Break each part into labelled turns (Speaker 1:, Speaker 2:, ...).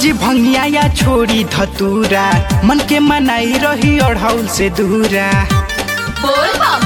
Speaker 1: जी भंगिया या छोड़ी धतूरा मन के मनाई रही अढ़ौल से दूरा
Speaker 2: बोल बम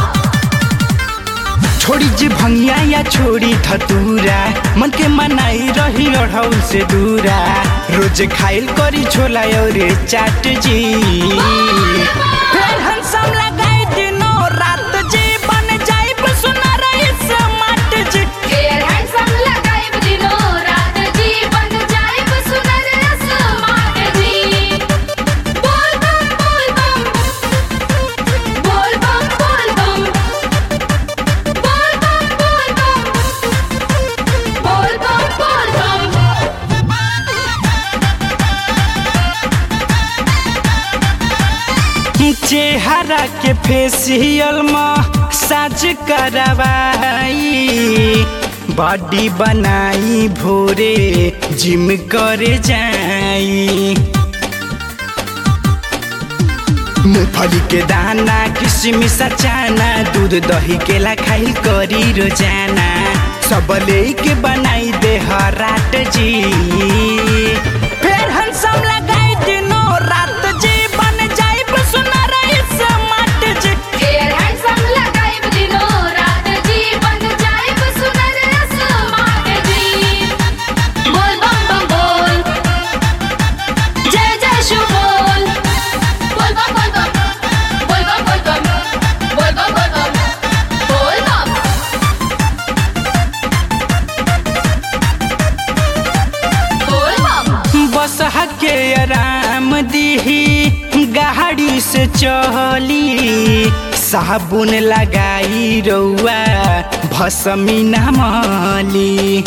Speaker 1: छोड़ी जी भंगिया या छोड़ी धतूरा मन के मनाई रही अढ़ौल से दूरा रोज खाइल करी छोला और चाट जी फिर हंसम लगाई दिनों रात जी बन जाई सुना रही समाट जी
Speaker 2: ढेर हैंडसम लगाइब दिनो रात जी बन जाइब सुनर स्मार्ट जी बोल बम बोल बम बोल बम बोल बम बोल बम बोल बम बोल बम बोल
Speaker 1: चेहरा के फेसियल में साज करवाई बॉडी बनाई भोरे जिम करे जाई मूंगफली के दाना किशमिश चाना दूध दही केला खाई करी रोजाना सब लेके बनाई दे रात जी फिर हंसम लगाई दिनों रात जी बन जाई सुना रही समाट जी
Speaker 2: ढेर हैंडसम लगाइब दिनो रात जी बन जाइब सुनर स्मार्ट जी बोल बम बम बोल जय जय शिव बोल बोल बम बोल बम बोल बम बोल बम बोल बम बोल बम बोल बम बोल बम
Speaker 1: बस हके आराम दीही गाड़ी से चली साबुन लगाई रउआ भसमी नमली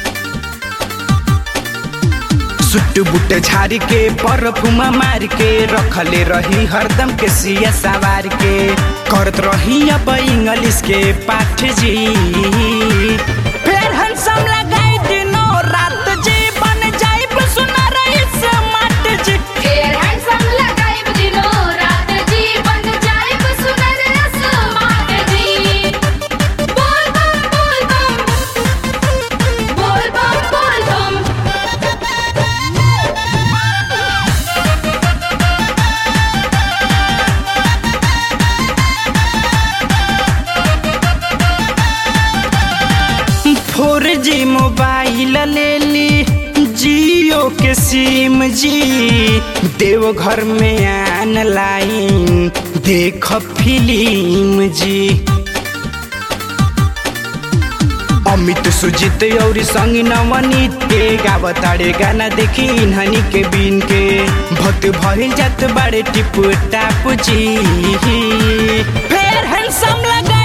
Speaker 1: सुट बुट झाड़ के परफुम मार के रखले रही हरदम के सिया सवार के करत रही अब इंग्लिश के पाठ जी फिर हंसम लगाई दिनों रात जी बन जाई सुना रही समाट जी
Speaker 2: ढेर हैंडसम लगाइब दिनो रात जी बन जाइब सुनर स्मार्ट जी बोल बम बोल बम बोल बम बोल बम
Speaker 1: फोर जी मोबाइल ले ली जियो के सिम जी देवघर में आन लाइन देख फिल्म जी अमित सुजित और संग नवनीत के गावताड़े गाना देखी इन्हनी के बीन के भक्त भइल जात बाड़े टिप टाप जी फिर हैंडसम लगा